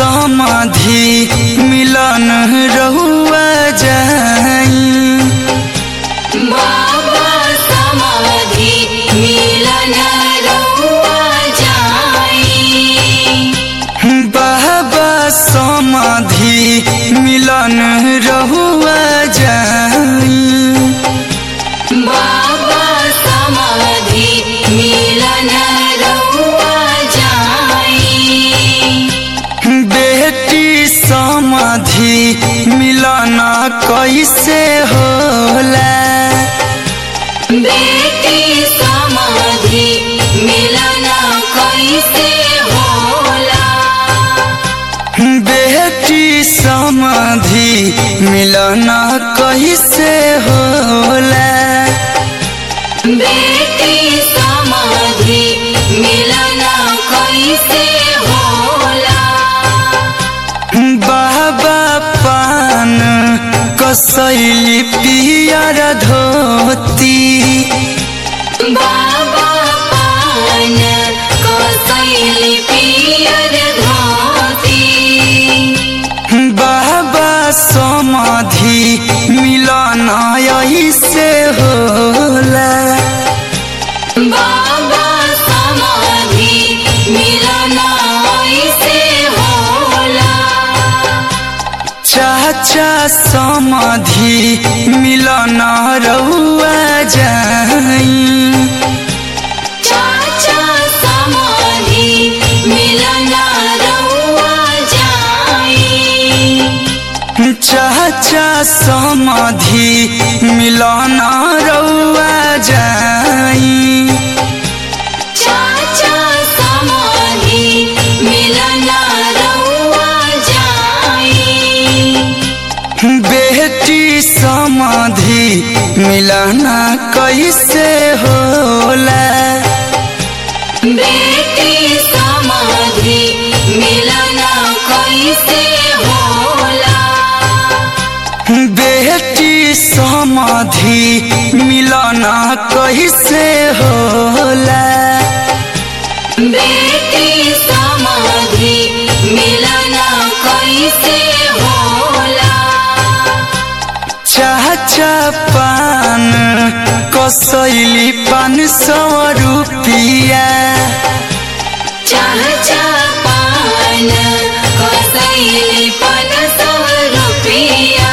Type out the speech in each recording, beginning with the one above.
समाधि मिलन रहुआ जाई बाबा समाधि मिलन रहुआ जाई बाबा समाधि मिलन रहुआ जाई बाबा समाधि मिलन रहुआ जाई बेटी समाधि मिलन कैसे होला बेटी समाधि मिलन कैसे होला बेटी समाधि मिलन कैसे होला बेटी समाधि मिलन कैसे होला बाबा पान कसैली पियर धोती बाबा पान कसैली पियर धोती बाबा समाधि मिलन ऐसे होला बाबा समाधि मिलन ऐसे होला चाचा समाधि मिलन रहुआ जाई चाचा समाधि मिलन रहुआ जाई चाचा समाधि मिलन रहुआ जाई चाचा समाधि मिलन रहुआ जाई बेटी समाधि मिलन कैसे होला बेटी समाधि मिलन कैसे होला बेटी समाधि मिलन कैसे होला बेटी समाधि मिलन कैसे होला चाचा पान कसैली पान सौ रुपिया चाचा पान कसैले पन सौ रुपियाँ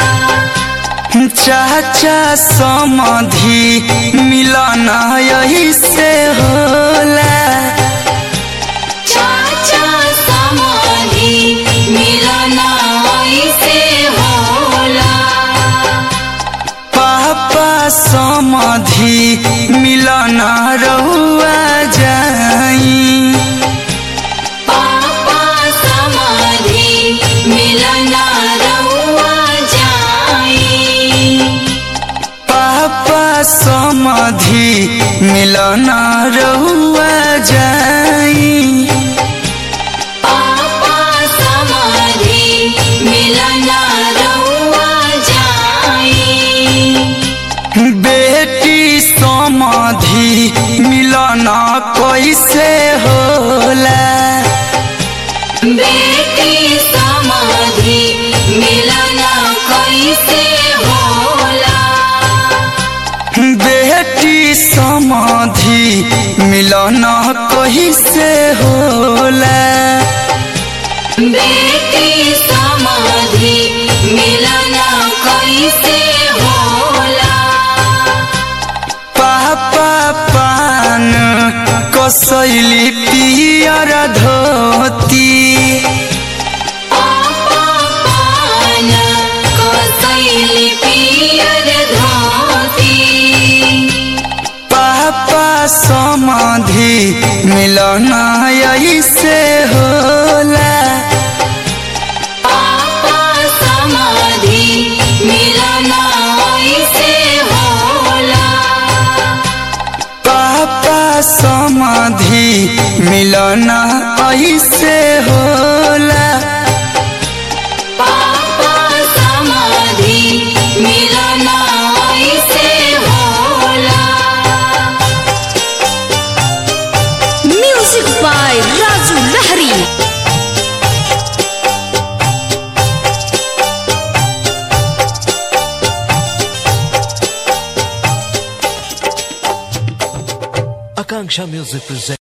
चाचा समाधि मिलन यही से होला चाचा समाधि मिलन ऐसे होला पापा समाधि मिलन रहुआ जाई पापा समाधि मिलन रहुआ जाई पापा समाधि मिलन रहुआ जाई पापा समाधि मिलन रहुआ जाई बेटी समाधि मिलन कैसे होला बेटी समाधि मिलन कैसे होला बेटी समाधि मिलन कैसे होला बेटी समाधि मिलन कैसे होला पापा पान कसैली पियर धोती पापा पान कसैले पियर धोती पापा समाधि मिलन ऐसे होला पापा समाधि मिलन ऐसे होला पापा समाधि मिलन ऐसे होला पापा समाधि मिलन ऐसे होला म्यूजिक बाय राजू लहरी Akanksha Music presents.